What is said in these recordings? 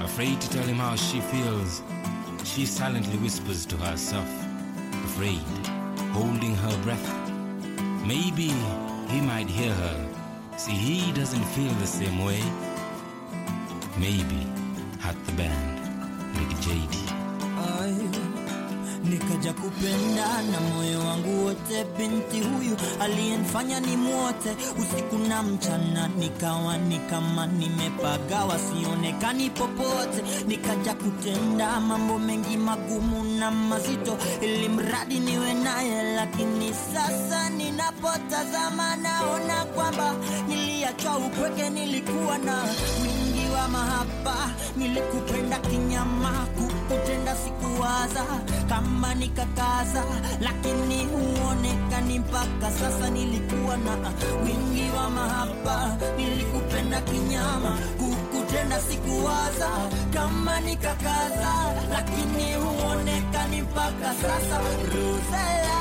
Afraid to tell him how she feels, she silently whispers to herself, afraid, holding her breath. Maybe he might hear her. See, he doesn't feel the same way. Maybe at the band, like JD. Ay, nikaja kupenda na moyo wangu wote, binti huyu aliyenifanya ni mwote usiku na mchana, nikawa ni kama nimepagawa, sionekani popote. Nikaja kutenda mambo mengi magumu na mazito, ili mradi niwe naye, lakini sasa ninapotazama naona kwamba niliachwa upweke, nilikuwa na wingi wa mahaba, nilikupenda kinyama, kukutenda sikuwaza kama nikakaza, lakini huonekani mpaka sasa. Nilikuwa na wingi wa mahaba, nilikupenda kinyama, kukutenda sikuwaza kama nikakaza, lakini huonekani mpaka sasa. Rosella,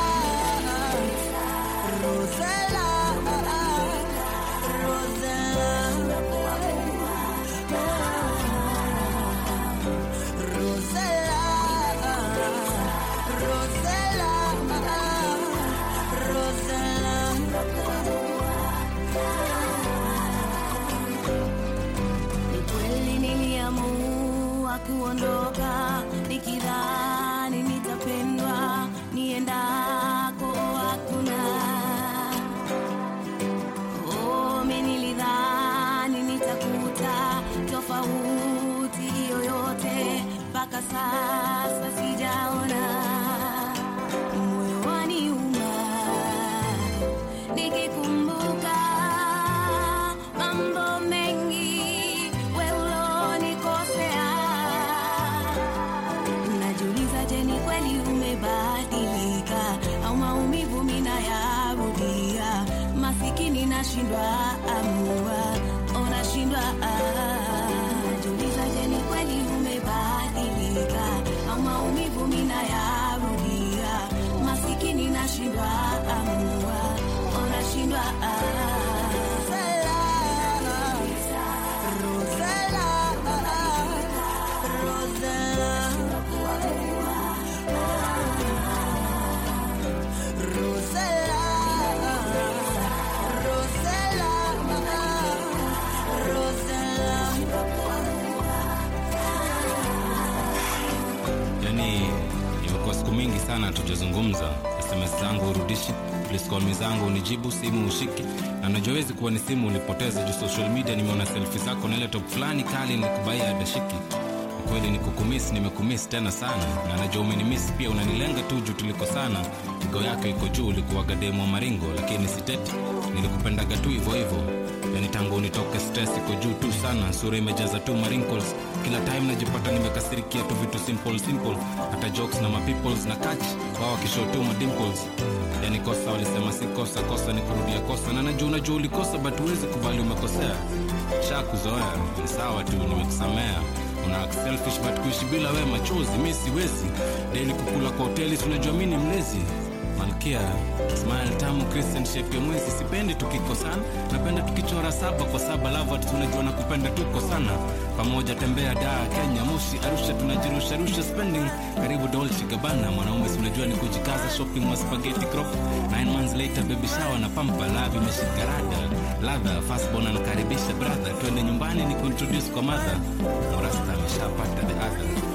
Rosella, Rosella. Rosella, Rosella, Ni kweli niliamua kuondoka nikidhani nitapendwa niendako hakuna. Oh, mi nilidhani nitakuta tofauti yoyote, mpaka sasa sijaona. Moyo waniuma nikikumbuka mambo mengi we ulonikosea. Najiuliza, je, ni kweli umebadilika au maumivu minayarudia? Masikini nashindwa amua, oh, nashindwa ah. Najiuliza, je, ni kweli umebadilika au maumivu minayarudia? Masikini nashindwa amua, oh, nashindwa ah. yani imekuwa siku mingi sana tujazungumza sms zangu urudishi pliskolmi zangu unijibu simu ushiki na najowezi kuwa ni simu ulipoteza juu social media nimeona selfi zako na ile top fulani kali nikubaia adashiki kweli ni kukumis nimekumis tena sana na najua umenimis pia unanilenga tu juu tulikosana igo yako iko juu ulikuwaga demu wa maringo lakini siteti nilikupendaga tu hivyo hivyo yani tangu unitoke stress iko juu tu sana sura imejaza tu marinkles kila time najipata nimekasirikia tu vitu simple simple hata jokes na mapeoples na catch wao wakishow tu madimples yani kosa walisema si kosa kosa ni kurudia kosa na najua unajua ulikosa but huwezi kubali umekosea sha kuzoea ni sawa tu nimekusamea una act selfish but kuishi bila we machozi mi siwezi daily kukula kwa hoteli tunajua mi ni mlezi malkia smile tamu christian shape ya mwezi sipendi tukikosana napenda tukichora saba kwa saba lavat tunajua na kupenda tuko sana pamoja tembea daa kenya moshi arusha tunajirusharusha spending karibu dolce gabana mwanaume tunajua ni kujikaza shopping wa spaghetti crop nine months later baby shower na pampa lavi imeshika rada ladha fastbon anakaribisha brother twende nyumbani ni kuintroduce kwa mother morasta ameshapata the other